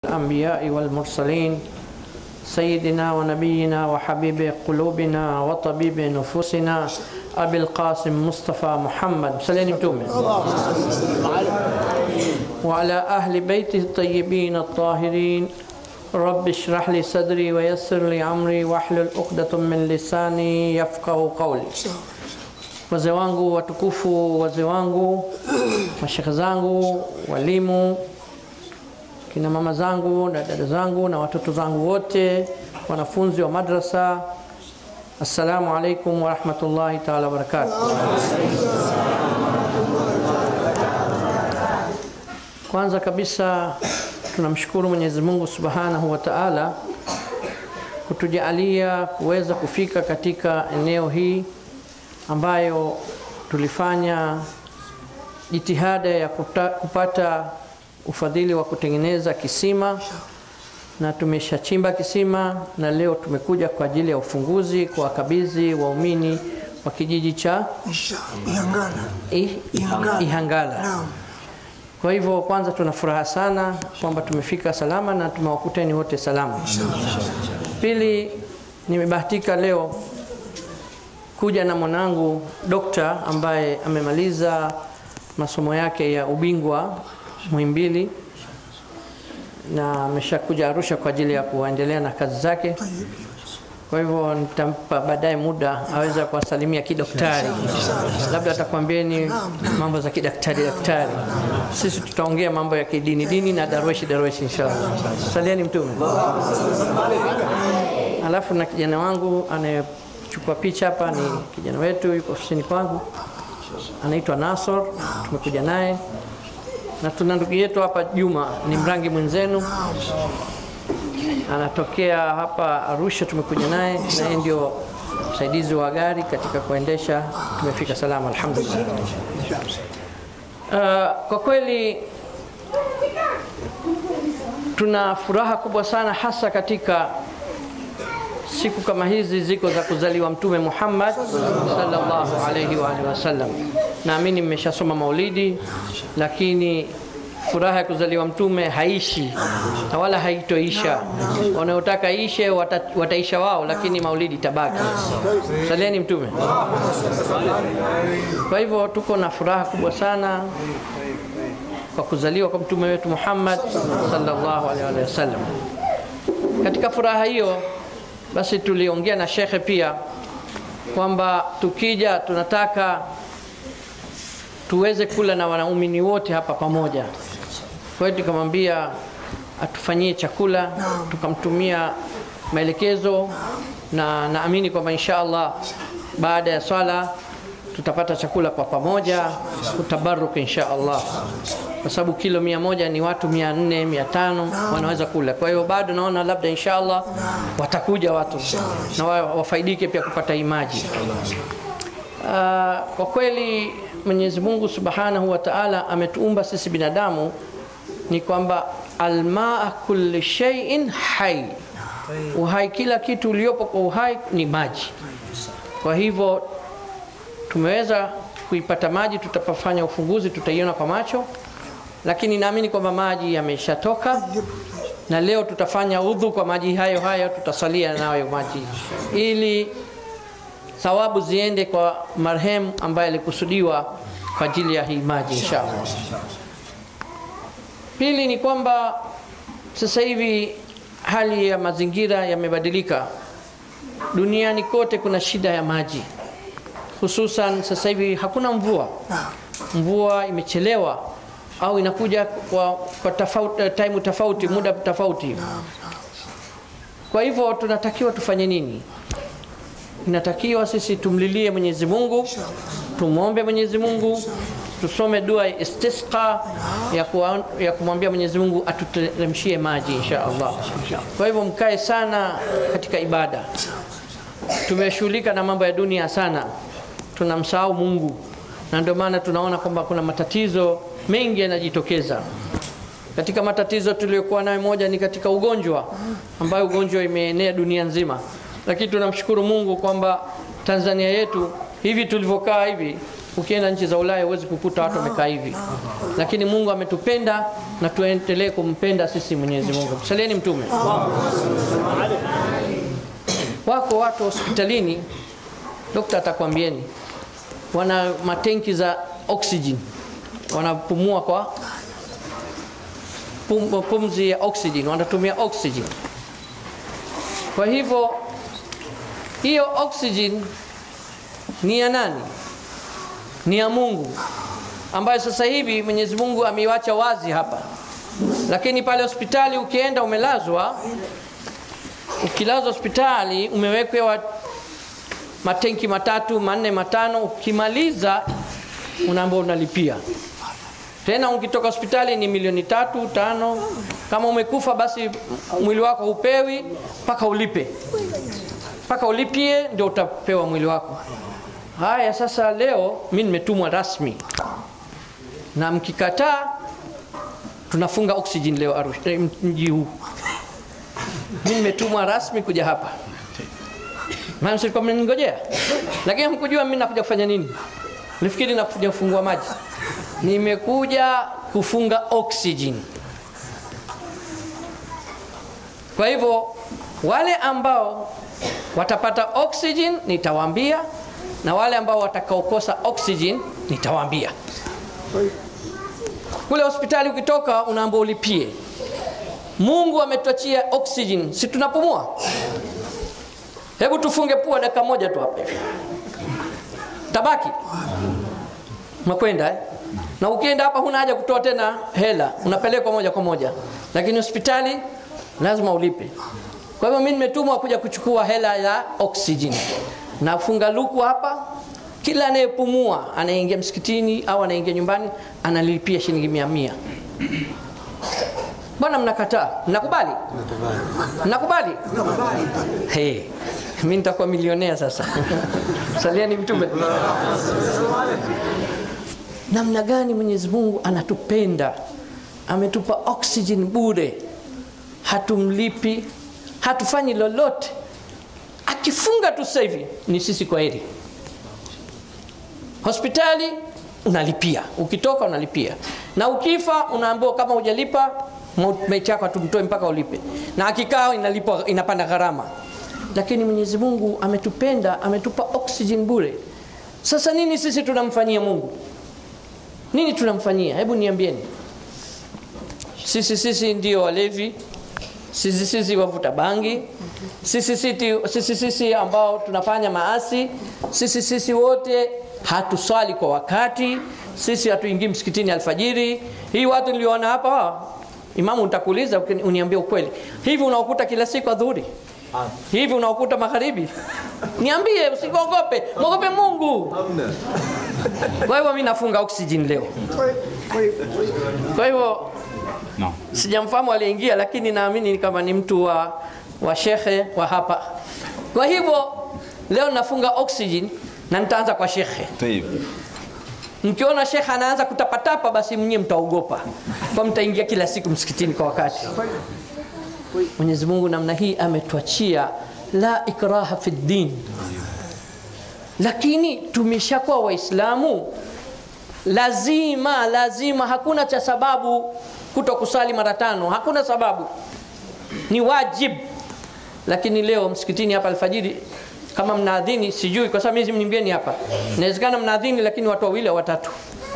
الأنبياء والمرسلين سيدنا ونبينا وحبيب قلوبنا وطبيب نفوسنا أبي القاسم مصطفى محمد سليم تومي وعلى أهل بيته الطيبين الطاهرين رب اشرح لي صدري ويسر لي أمري واحلل عقدة من لساني يفقه قولي wazee wangu watukufu, wazee wangu, mashekhe zangu, walimu, kina mama zangu na dada zangu na watoto zangu wote, wanafunzi wa madrasa, assalamu alaikum warahmatullahi taala wabarakatuh. Kwanza kabisa tunamshukuru Mwenyezi Mungu subhanahu wa taala kutujalia kuweza kufika katika eneo hii ambayo tulifanya jitihada ya kuta, kupata ufadhili wa kutengeneza kisima na tumeshachimba kisima na leo tumekuja kwa ajili ya ufunguzi kwa wakabidhi waumini wa kijiji cha Ihangala. I- Ihangala. Ihangala. Naam. Kwa hivyo kwanza tuna furaha sana kwamba tumefika salama na tumewakuteni wote salama. Pili, nimebahatika leo kuja na mwanangu dokta ambaye amemaliza masomo yake ya ubingwa Muhimbili na ameshakuja Arusha kwa ajili ya kuendelea na kazi zake. Kwa hivyo nitampa baadaye muda aweze kuwasalimia kidaktari, labda atakwambieni mambo za kidaktari daktari. Sisi tutaongea mambo ya kidini dini na darweshi darweshi, inshallah. Salieni Mtume. Alafu na kijana wangu anayechukua picha hapa ni kijana wetu, yuko ofisini kwangu, anaitwa Nasor, tumekuja naye na tuna ndugu yetu hapa Juma, ni mrangi mwenzenu anatokea hapa Arusha, tumekuja naye na yeye ndio msaidizi wa gari katika kuendesha. Tumefika salama alhamdulillah. Uh, kwa kweli tuna furaha kubwa sana hasa katika siku kama hizi ziko za kuzaliwa Mtume Muhammad sallallahu alaihi wa alihi wasallam. Naamini mmeshasoma maulidi, lakini furaha ya kuzaliwa mtume haishi na wala haitoisha. Wanaotaka ishe wata, wataisha wao, lakini maulidi tabaki. Salieni mtume. Kwa hivyo tuko na furaha kubwa sana kwa kuzaliwa kwa mtume wetu Muhammad sallallahu alaihi wasallam. Katika furaha hiyo basi tuliongea na shekhe pia kwamba tukija tunataka tuweze kula na wanaumini wote hapa pamoja. Kwa hiyo tukamwambia atufanyie chakula, tukamtumia maelekezo na naamini kwamba insha Allah baada ya swala tutapata chakula kwa pamoja kutabaruk insha Allah, kwa sababu kilo mia moja ni watu mia nne mia tano wanaweza kula. Kwa hiyo bado naona labda insha Allah watakuja watu na wa- wafaidike pia kupata hii maji. Ah, kwa kweli Mwenyezi Mungu Subhanahu wa Ta'ala ametuumba sisi binadamu ni kwamba almaa kulli shay'in hai, uhai, kila kitu uliopo kwa uhai ni maji. Kwa hivyo tumeweza kuipata maji, tutapofanya ufunguzi tutaiona kwa macho, lakini naamini kwamba maji yameshatoka na leo tutafanya udhu kwa maji hayo hayo, tutasalia nayo maji ili thawabu ziende kwa marehemu ambaye alikusudiwa kwa ajili ya hii maji inshallah. Pili ni kwamba sasa hivi hali ya mazingira yamebadilika. Duniani kote kuna shida ya maji, hususan sasa hivi hakuna mvua, mvua imechelewa au inakuja kwa, kwa tofauti, time tofauti, muda tofauti. Kwa hivyo tunatakiwa tufanye nini? inatakiwa sisi tumlilie Mwenyezi Mungu, tumwombe Mwenyezi Mungu, tusome dua ya istisqa ya, kuwa, ya kumwambia Mwenyezi Mungu atuteremshie maji insha Allah. Kwa hivyo mkae sana katika ibada. Tumeshughulika na mambo ya dunia sana, tunamsahau Mungu, na ndio maana tunaona kwamba kuna matatizo mengi yanajitokeza. Katika matatizo tuliyokuwa nayo, moja ni katika ugonjwa ambayo ugonjwa imeenea dunia nzima, lakini tunamshukuru Mungu kwamba Tanzania yetu hivi tulivyokaa hivi ukienda nchi za Ulaya huwezi kukuta watu wamekaa hivi, lakini Mungu ametupenda na tuendelee kumpenda sisi Mwenyezi Mungu. Msalieni Mtume. Wako watu hospitalini, dokta atakwambieni, wana matenki za oxygen, wanapumua kwa pum, pumzi ya oxygen, wanatumia oxygen. Kwa hivyo hiyo oxygen ni ya nani? Ni ya Mungu ambayo sasa hivi Mwenyezi Mungu ameiwacha wazi hapa, lakini pale hospitali ukienda umelazwa, ukilazwa hospitali umewekewa matenki matatu manne matano, ukimaliza unaambiwa unalipia tena. Ukitoka hospitali ni milioni tatu tano. Kama umekufa basi mwili wako hupewi mpaka ulipe, mpaka ulipie ndio utapewa mwili wako. Haya, sasa leo mi nimetumwa rasmi, na mkikataa tunafunga oxygen leo Arusha, eh, mji huu. Mi nimetumwa rasmi kuja hapa, maana mlikuwa mnaningojea, lakini hamkujua mimi nakuja kufanya nini. Nifikiri nakuja kufungua maji, nimekuja kufunga oxygen. Kwa hivyo wale ambao watapata oxygen nitawaambia, na wale ambao watakaokosa oxygen nitawaambia. Kule hospitali ukitoka, unaambiwa ulipie. Mungu ametuachia oxygen, si tunapumua? Hebu tufunge pua dakika moja tu hapa hivi, tabaki makwenda eh? na ukienda hapa huna haja kutoa tena hela, unapelekwa moja kwa moja, lakini hospitali lazima ulipe. Kwa hivyo mimi nimetumwa kuja kuchukua hela ya oxygen. Nafunga luku hapa, kila anayepumua anaingia msikitini au anaingia nyumbani analipia shilingi mia mia. Mbona mnakataa? Mnakubali? Mnakubali? Hey, mimi nitakuwa milionea sasa. Salieni Mtume. Namna gani Mwenyezi Mungu anatupenda, ametupa oxygen bure, hatumlipi, hatufanyi lolote. Akifunga tu sasa hivi ni sisi kwa heri. Hospitali unalipia, ukitoka unalipia, na ukifa unaambiwa kama hujalipa maiti yako hatumtoi mpaka ulipe, na akikaa inalipa, inapanda gharama. Lakini Mwenyezi Mungu ametupenda, ametupa oxygen bure. Sasa nini sisi tunamfanyia Mungu? Nini tunamfanyia? Hebu niambieni. Sisi sisi ndio walevi, sisi sisi wavuta bangi, sisi sisi, sisi sisi ambao tunafanya maasi, sisi sisi wote hatuswali kwa wakati, sisi hatuingii msikitini alfajiri. Hii watu niliona hapa, imamu, nitakuuliza uniambie ukweli, hivi unaokuta kila siku adhuhuri? Hivi unaokuta magharibi? Niambie, usiogope, mwogope Mungu. Kwa hivyo mimi nafunga oxygen leo. Kwa hivyo No. sijamfahamu aliyeingia, lakini naamini kama ni mtu wa, wa shekhe wa hapa. Kwa hivyo leo nafunga oxygen na nitaanza kwa shekhe. طيب Mkiona shekhe anaanza kutapatapa, basi mnyie mtaogopa, kwa mtaingia kila siku msikitini kwa wakati. Mwenyezi Mungu namna hii ametuachia la ikraha fi din, lakini tumeshakuwa Waislamu, lazima lazima, hakuna cha sababu kuto kusali mara tano, hakuna sababu, ni wajib. Lakini leo msikitini hapa alfajiri kama mnaadhini, sijui kwa sababu mimi mnimbieni hapa, inawezekana mnaadhini lakini watu wawili au watatu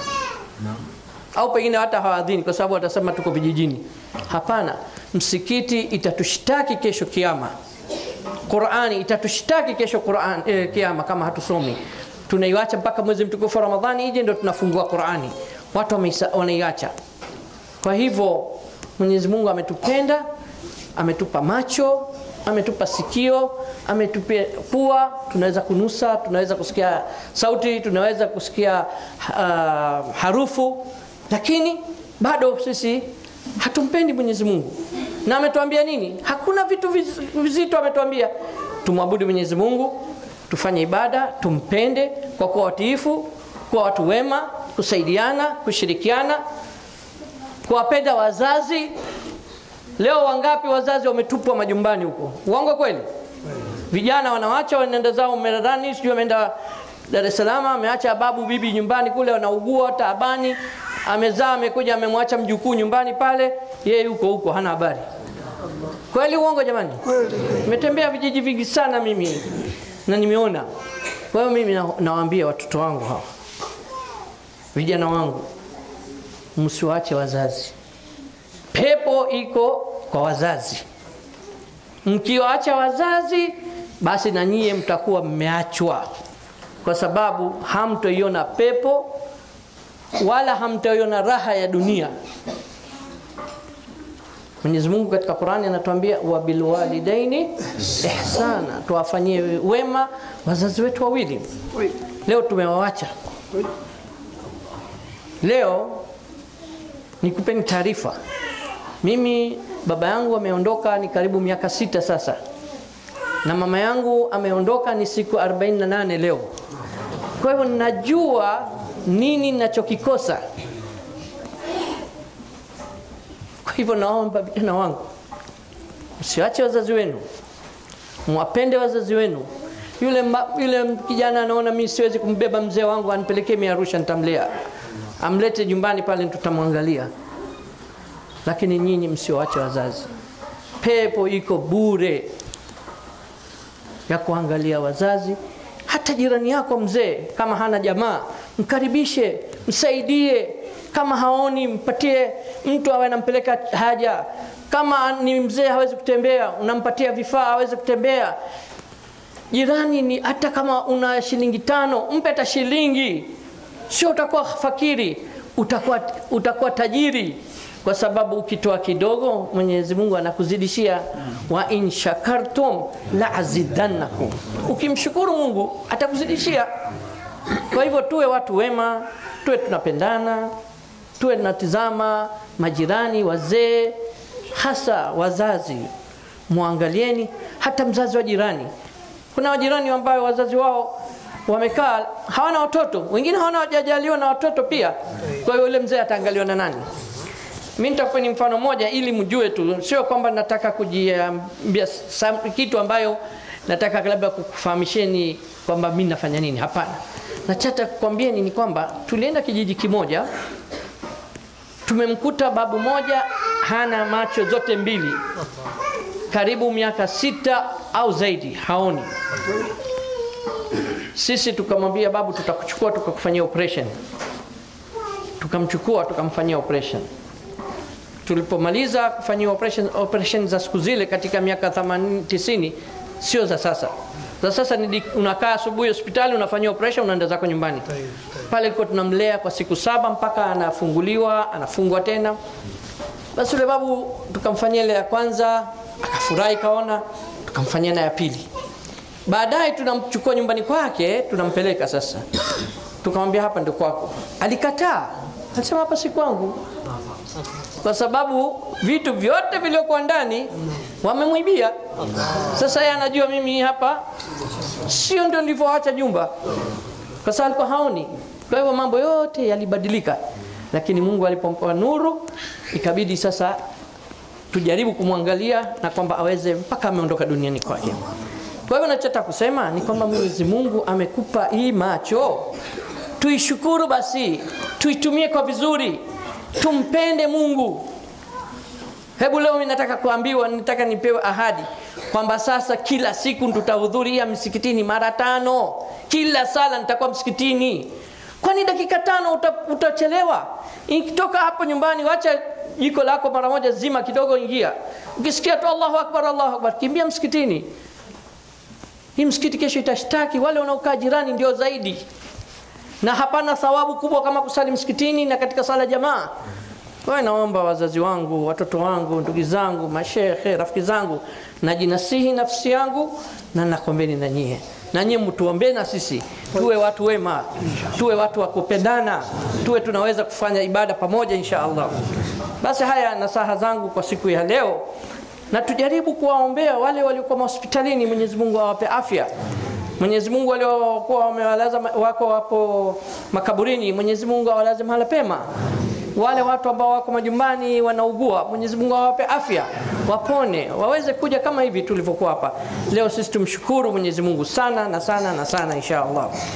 au pengine hata hawaadhini kwa sababu watasema tuko vijijini. Hapana, msikiti itatushtaki kesho kiama. Qurani itatushtaki kesho Qur'an, eh, kiama kama hatusomi. Tunaiacha mpaka mwezi mtukufu wa Ramadhani ije ndio tunafungua Qurani. Watu wameisa- wanaiacha. Kwa hivyo Mwenyezi Mungu ametupenda, ametupa macho, ametupa sikio, ametupa pua, tunaweza kunusa, tunaweza kusikia sauti, tunaweza kusikia uh, harufu, lakini bado sisi hatumpendi Mwenyezi Mungu. Na ametuambia nini? Hakuna vitu viz- vizito, ametuambia tumwabudu Mwenyezi Mungu, tufanye ibada, tumpende kwa kuwa watiifu, kuwa watu wema, kusaidiana, kushirikiana, kuwapenda wazazi. Leo wangapi wazazi wametupwa majumbani huko? Uongo kweli? Vijana wanawacha wanaenda zao Mererani, sijui wameenda Dar es Salaam, ameacha babu bibi nyumbani kule, wanaugua taabani, amezaa amekuja, amemwacha mjukuu nyumbani pale, yeye yuko huko hana habari. Kweli uongo jamani? Nimetembea vijiji vingi sana mimi na nimeona. Kwa hiyo mimi na- nawaambia watoto wangu hawa, vijana wangu, msiwache wazazi. Pepo iko kwa wazazi. Mkiwaacha wazazi, basi na nyie mtakuwa mmeachwa, kwa sababu hamtoiona pepo wala hamtoiona raha ya dunia. Mwenyezi Mungu katika Qur'ani anatuambia wa bilwalidaini ihsana, tuwafanyie wema wazazi wetu wawili. Leo tumewawacha. Leo nikupeni taarifa, mimi baba yangu ameondoka ni karibu miaka sita sasa, na mama yangu ameondoka ni siku 48 leo. Kwa hivyo najua nini ninachokikosa. Kwa hivyo naomba vijana wangu, msiwache wazazi wenu, mwapende wazazi wenu. Yule, mba, yule kijana anaona mimi siwezi kumbeba mzee wangu anipelekee mimi Arusha, nitamlea, amlete nyumbani pale, tutamwangalia. Lakini nyinyi msiwache wazazi, pepo iko bure ya kuangalia wazazi. Hata jirani yako mzee, kama hana jamaa, mkaribishe, msaidie. Kama haoni, mpatie mtu awe anampeleka haja. Kama ni mzee hawezi kutembea, unampatia vifaa aweze kutembea. Jirani ni hata kama una shilingi tano, mpe hata shilingi, sio utakuwa fakiri, utakuwa, utakuwa tajiri kwa sababu ukitoa kidogo Mwenyezi Mungu anakuzidishia, wa in shakartum la azidannakum, ukimshukuru Mungu atakuzidishia. Kwa hivyo tuwe watu wema, tuwe tunapendana, tuwe tunatizama majirani, wazee, hasa wazazi, muangalieni hata mzazi wa jirani. Kuna wajirani ambao wazazi wao wamekaa hawana watoto, wengine hawana wajajaliwa na watoto pia. Kwa hiyo yule mzee ataangaliwa na nani? Mimi nitakupeni mfano moja ili mjue tu, sio kwamba nataka kujiambia sam- kitu ambayo nataka labda kukufahamisheni kwamba mimi nafanya nini. Hapana, nachata kukwambieni ni kwamba tulienda kijiji kimoja, tumemkuta babu moja hana macho zote mbili, karibu miaka sita au zaidi, haoni. Sisi tukamwambia babu, tutakuchukua tukakufanyia operation. Tukamchukua tukamfanyia operation tulipomaliza kufanyia operation, operation za siku zile katika miaka 80 90 sio za sasa za sasa ni unakaa asubuhi hospitali unafanyia operation unaenda zako nyumbani pale ilikuwa tunamlea kwa siku saba mpaka anafunguliwa anafungwa tena basi yule babu tukamfanyia ile ya kwanza akafurahi kaona tukamfanyia na ya pili baadaye tunamchukua nyumbani kwake tunampeleka sasa tukamwambia hapa ndio kwako alikataa alisema hapa si kwangu kwa sababu vitu vyote vilivyokuwa ndani wamemwibia. Sasa yeye anajua mimi hapa sio ndio nilivyoacha nyumba, kwa sababu alikuwa haoni. Kwa hivyo mambo yote yalibadilika, lakini Mungu alipompa nuru, ikabidi sasa tujaribu kumwangalia na kwamba aweze mpaka ameondoka duniani kwake. Kwa hivyo nachotaka kusema ni kwamba Mwenyezi Mungu amekupa hii macho, tuishukuru basi, tuitumie kwa vizuri, tumpende Mungu. Hebu leo mimi nataka kuambiwa, nataka nipewe ahadi kwamba sasa kila siku tutahudhuria msikitini mara tano, kila sala nitakuwa msikitini. Kwani dakika tano uta, utachelewa? Ikitoka hapo nyumbani, wacha jiko lako mara moja, zima kidogo, ingia. Ukisikia tu Allahu akbar, Allahu akbar, kimbia msikitini. Hii msikiti kesho itashtaki wale wanaokaa jirani, ndio zaidi na hapana thawabu kubwa kama kusali msikitini na katika sala jamaa. Kwa naomba wazazi wangu, watoto wangu, ndugu zangu, mashehe, rafiki zangu, najinasihi nafsi yangu na nakombeni na nyie na nyie mtuombee na sisi tuwe watu wema, tuwe watu wa kupendana, tuwe tunaweza kufanya ibada pamoja insha Allah. Basi haya nasaha zangu kwa siku ya leo, na tujaribu kuwaombea wale waliokuwa hospitalini, Mwenyezi Mungu awape afya. Mwenyezi Mungu waliokuwa wamewalaza wako wapo makaburini, Mwenyezi Mungu awalaze mahala pema. Wale watu ambao wako majumbani wanaugua, Mwenyezi Mungu awape afya, wapone, waweze kuja kama hivi tulivyokuwa hapa leo. Sisi tumshukuru Mwenyezi Mungu sana na sana na sana, insha Allah.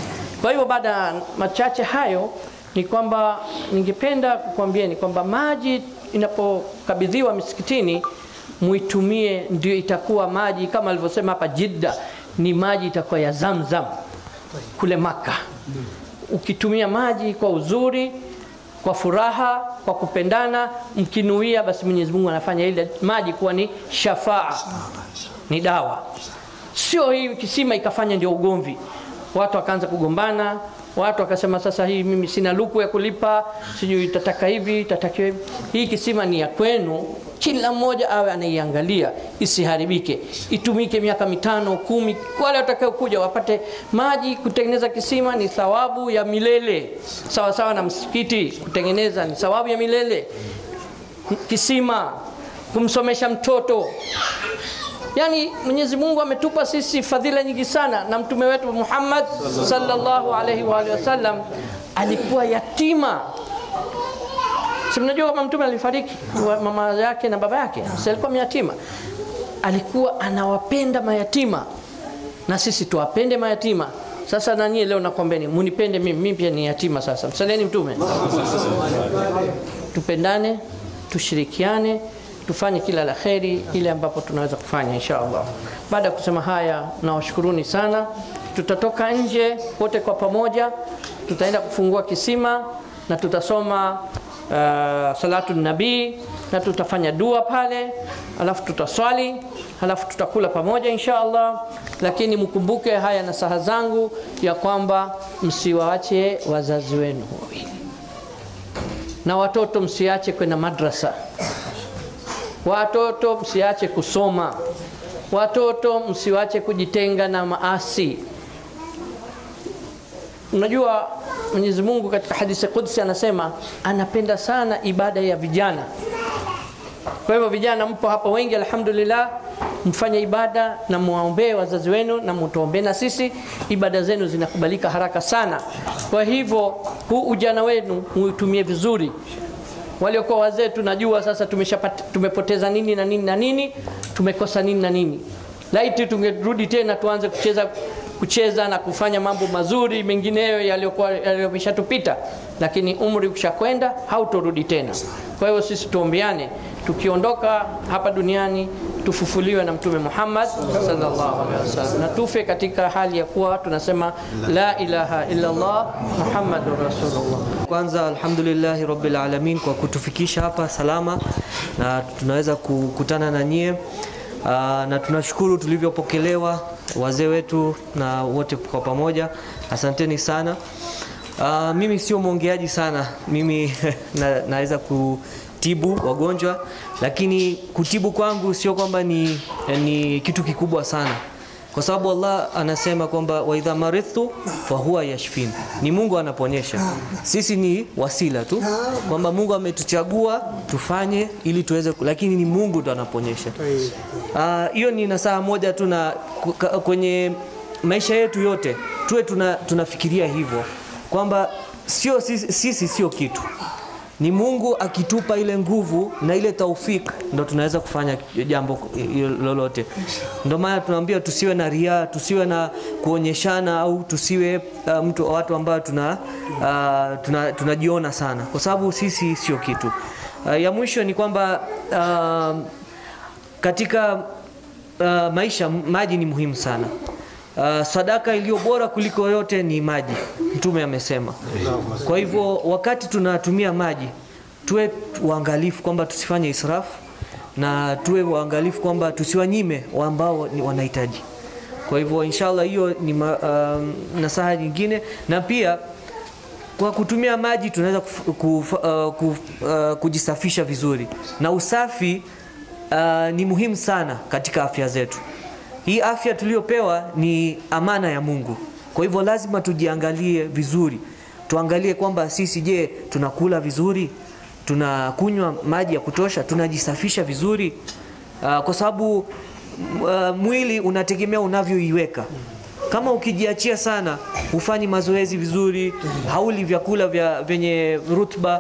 Kwa hivyo baada ya machache hayo ni kwamba ningependa kukwambieni kwamba maji inapokabidhiwa misikitini muitumie, ndio itakuwa maji kama alivyosema hapa Jidda, ni maji itakuwa ya Zamzam kule Maka. Ukitumia maji kwa uzuri, kwa furaha, kwa kupendana, mkinuia, basi Mwenyezi Mungu anafanya ile maji kuwa ni shafaa, ni dawa. Sio hii kisima ikafanya ndio ugomvi, watu wakaanza kugombana, watu wakasema sasa hii mimi sina luku ya kulipa, sijui itataka hivi itatakiwa hivi. Hii kisima ni ya kwenu, kila mmoja awe anaiangalia isiharibike, itumike miaka mitano kumi. Wale watakaokuja wapate maji. Kutengeneza kisima ni thawabu ya milele, sawa sawa na msikiti kutengeneza ni thawabu ya milele. Kisima, kumsomesha mtoto Yaani Mwenyezi Mungu ametupa sisi fadhila nyingi sana, na mtume wetu Muhammad sallallahu alaihi wa alihi wasallam alikuwa yatima. Si mnajua kama mtume alifariki mama yake na baba yake, si alikuwa yatima. Alikuwa anawapenda mayatima, na sisi tuwapende mayatima. Sasa na nyie leo nakwambeni, munipende mimi, mimi pia ni yatima. Sasa msalieni mtume, tupendane, tushirikiane tufanye kila la kheri ile ambapo tunaweza kufanya insha Allah. Baada ya kusema haya, nawashukuruni sana. Tutatoka nje wote kwa pamoja, tutaenda kufungua kisima na tutasoma uh, salatu nabii na tutafanya dua pale, alafu tutaswali, alafu tutakula pamoja insha Allah. Lakini mkumbuke haya nasaha zangu ya kwamba msiwaache wazazi wenu wawili, na watoto msiache kwenda madrasa Watoto msiache kusoma, watoto msiwache kujitenga na maasi. Unajua Mwenyezi Mungu katika hadithi Qudsi anasema anapenda sana ibada ya vijana. Kwa hivyo vijana, mpo hapa wengi, alhamdulillah, mfanye ibada na muwaombee wazazi wenu na mutuombee na sisi, ibada zenu zinakubalika haraka sana. Kwa hivyo huu ujana wenu muutumie vizuri waliokuwa wazee tunajua sasa tumeshapata, tumepoteza nini na nini na nini, tumekosa nini na nini. Laiti tungerudi tena tuanze kucheza kucheza na kufanya mambo mazuri mengineyo yaliyokuwa yaliyomeshatupita, lakini umri ukishakwenda hautorudi tena. Kwa hiyo sisi tuombeane, tukiondoka hapa duniani tufufuliwe na Mtume Muhammad sallallahu alaihi wasallam na tufe katika hali ya kuwa tunasema la ilaha illa Allah Muhammadur Rasulullah. Kwanza alhamdulillahi rabbil alamin kwa kutufikisha hapa salama na tunaweza kukutana na nyie. Aa, na tunashukuru tulivyopokelewa wazee wetu na wote kwa pamoja, asanteni sana. Aa, mimi sio mwongeaji sana, mimi na, naweza kutibu wagonjwa, lakini kutibu kwangu sio kwamba ni, ni kitu kikubwa sana kwa sababu Allah anasema kwamba wa idha maridhtu fa huwa yashfin, ni Mungu anaponyesha. Sisi ni wasila tu, kwamba Mungu ametuchagua tufanye ili tuweze, lakini ni Mungu ndo anaponyesha. Hiyo uh, ni nasaha moja tu, na kwenye maisha yetu yote tuwe tuna, tunafikiria hivyo kwamba sio sisi, sisi sio kitu ni Mungu akitupa ile nguvu na ile taufik ndo tunaweza kufanya jambo lolote. Ndio maana tunaambia tusiwe na ria, tusiwe na kuonyeshana au tusiwe uh, mtu watu ambao tuna uh, tunajiona tuna sana, kwa sababu sisi sio kitu. Uh, ya mwisho ni kwamba uh, katika uh, maisha maji ni muhimu sana. Uh, sadaka iliyo bora kuliko yote ni maji, Mtume amesema. Kwa hivyo wakati tunatumia maji tuwe uangalifu kwamba tusifanye israfu na tuwe uangalifu kwamba tusiwanyime ambao wanahitaji. Kwa hivyo inshallah, hiyo ni ma, uh, nasaha nyingine, na pia kwa kutumia maji tunaweza kuf, kuf, uh, kuf, uh, kujisafisha vizuri, na usafi uh, ni muhimu sana katika afya zetu. Hii afya tuliyopewa ni amana ya Mungu. Kwa hivyo lazima tujiangalie vizuri, tuangalie kwamba sisi, je, tunakula vizuri, tunakunywa maji ya kutosha, tunajisafisha vizuri uh, kwa sababu uh, mwili unategemea unavyoiweka. Kama ukijiachia sana, hufanyi mazoezi vizuri, hauli vyakula vya vyenye rutba,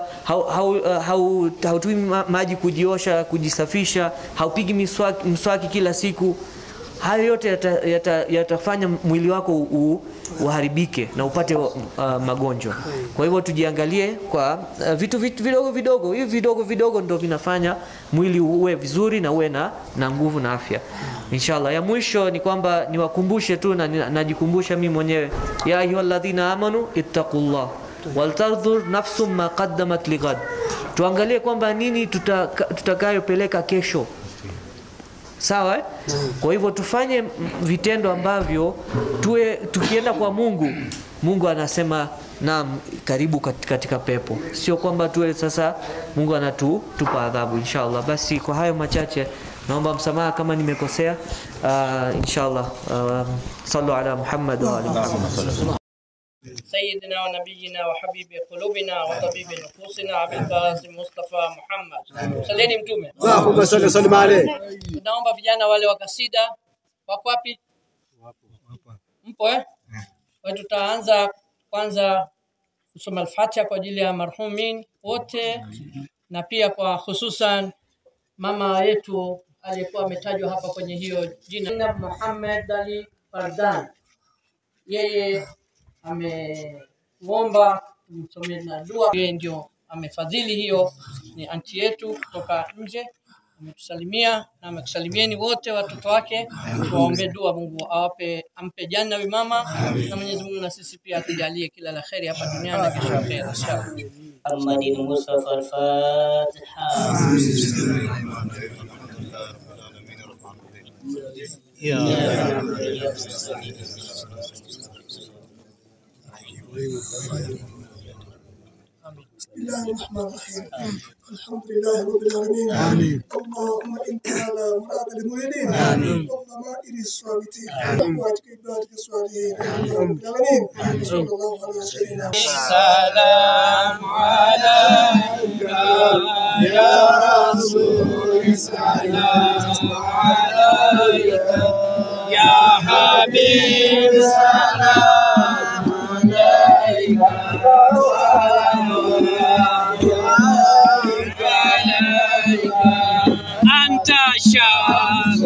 hautumi maji kujiosha, kujisafisha, haupigi miswaki, mswaki kila siku hayo yote yatafanya yata, yata yatafanya mwili wako u, uharibike na upate uh, magonjwa. Kwa hivyo tujiangalie kwa uh, vitu, vitu vidogo vidogo, hivi vidogo vidogo ndo vinafanya mwili uwe vizuri na uwe na, na nguvu na afya inshallah. Ya mwisho ni kwamba niwakumbushe tu na na- najikumbusha mimi mwenyewe, ya ayyuhalladhina amanu ittaqullah waltandhur nafsum ma qaddamat lighad, tuangalie kwamba nini tutaka- tutakayopeleka kesho sawa eh? Kwa hivyo tufanye m- vitendo ambavyo tuwe tukienda kwa Mungu, Mungu anasema naam, karibu kat- katika pepo, sio kwamba tuwe sasa Mungu anatupa adhabu inshallah. Basi kwa hayo machache naomba msamaha kama nimekosea. Uh, inshallah uh, sallu ala Muhammad wa ali Muhammad. سيدنا ونبينا وحبيب قلوبنا وطبيب نفوسنا ابي القاسم مصطفى محمد saleni mtume Allahumma salli sallim alayhi. tunaomba vijana wale wa kasida wako wapi mpo eh kwa hiyo tutaanza kwanza kusoma al-Fatiha kwa ajili ya marhumin wote na pia kwa hususan mama yetu aliyekuwa ametajwa hapa kwenye hiyo jina Zainab Muhammad Ali Fardan yeye ameomba tumsomee na dua. Yeye ndio amefadhili hiyo, ni anti yetu kutoka nje, ametusalimia na amekusalimieni wote watoto wake. Tuwaombe dua, Mungu awape ampe janna huyu mama, na Mwenyezi Mungu na sisi pia atujalie kila la kheri hapa duniani na kesho akhera inshallah. محمد المصطفى الفاتحة بسم الله الرحمن الرحيم الحمد لله رب العالمين آمين اللهم انت على مراد المؤمنين آمين والضمائر الصامتين وأمواتك عبادك الصالحين آمين يا رب العالمين صلى الله عليه وسلم السلام عليك يا رسول السلام عليك يا حبيب سلام عليك سلام عليك أنت شاهد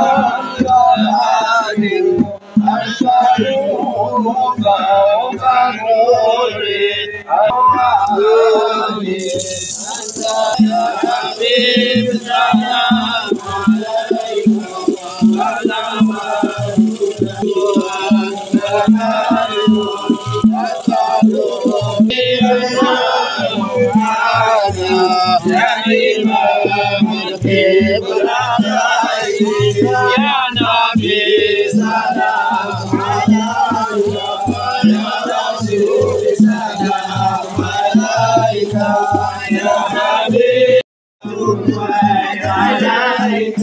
يا نبي سلام عليك يا رسول سلام عليك يا حبيب عليك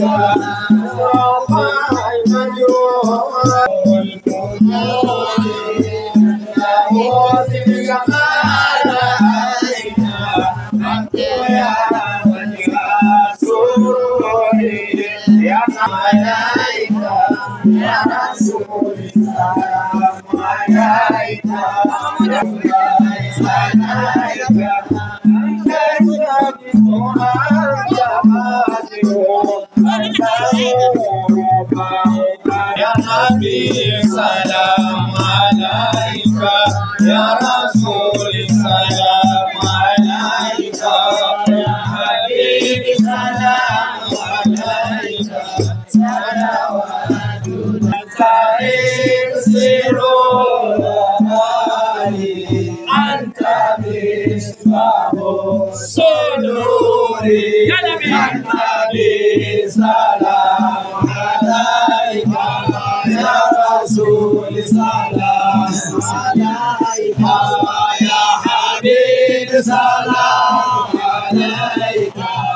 يا حبيب سلام عليك يا رسول سلام عليك يا حبيب سلام عليك صلوات تكسر أنت مصباح صدوري يا نبي سلام عليك يا رسول سلام عليك يا حبيب سلام عليك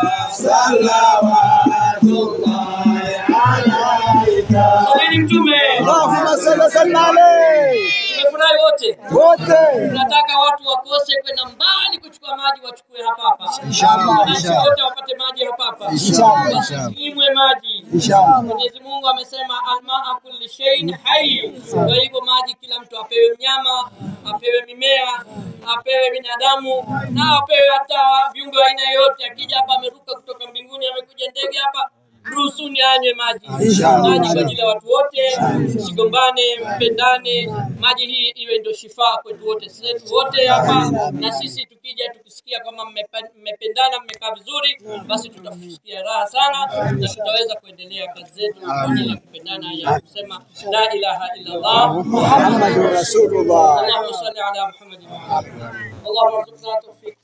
صلوات الله عليك Saleni mtume. Allahumma salli sallim alayhi. Tumefurahi wote. Wote. Tunataka watu wakose kwenda mbali kuchukua maji wachukue hapa hapa. Inshallah, Wananchi inshallah. wote wapate maji hapa hapa. Inshallah, inshallah. Wasinyimwe maji. Inshallah. Mwenyezi Mungu amesema almaa kulli shay'in hayy. Kwa hivyo maji kila mtu apewe mnyama, apewe mimea, apewe binadamu na apewe hata viumbe wa aina yoyote. Akija hapa ameruka kutoka mbinguni, amekuja ndege hapa, mruhusuni anywe maji Inshallah. maji kwa ajili ya watu wote msigombane mpendane maji hii iwe ndio shifaa kwetu wote sisi wote hapa na sisi tukija tukisikia kama mmepa- mmependana mmekaa vizuri basi tutasikia raha sana na tutaweza kuendelea kazi zetu kwa ajili ya kupendana ya kusema la ilaha illa Allah محمد رسول الله اللهم صل على محمد وعلى آله. اللهم ارزقنا توفيق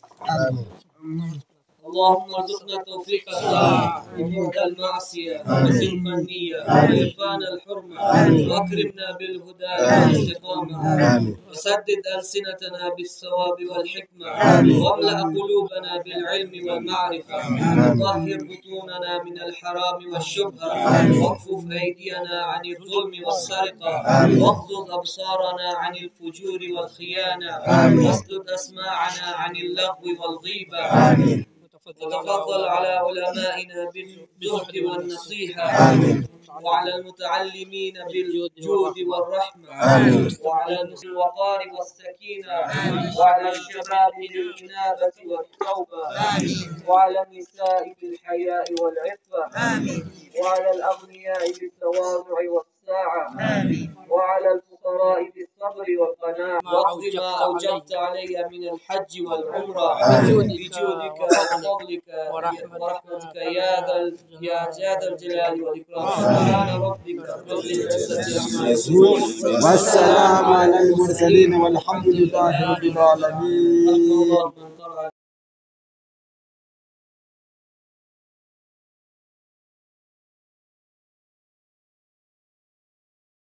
اللهم ارزقنا توفيق الطاعة وبعد المعصية وصدق النية وإرفان الحرمة وأكرمنا بالهدى والاستقامة وسدد ألسنتنا بالصواب والحكمة واملأ قلوبنا بالعلم والمعرفة وطهر بطوننا من الحرام والشبهة واكفف أيدينا عن الظلم والسرقة واغضض أبصارنا عن الفجور والخيانة واسدد أسماعنا عن اللغو والغيبة وتفضل على علمائنا بالجهد والنصيحة وعلى المتعلمين بالجود والرحمة وعلى النصر الوقار والسكينة وعلى الشباب بالإنابة والتوبة وعلى النساء بالحياء والعفة وعلى الأغنياء بالتواضع والساعة وعلى الفقراء بالصبر والقناعة واقض ما أوجبت علي من الحج والعمرة بجودك وفضلك ورحمتك يا ذا ال- يا ذا الجلال والإكرام سبحان ربك رب العزة عما يصفون والسلام على المرسلين والحمد لله رب العالمين اللهم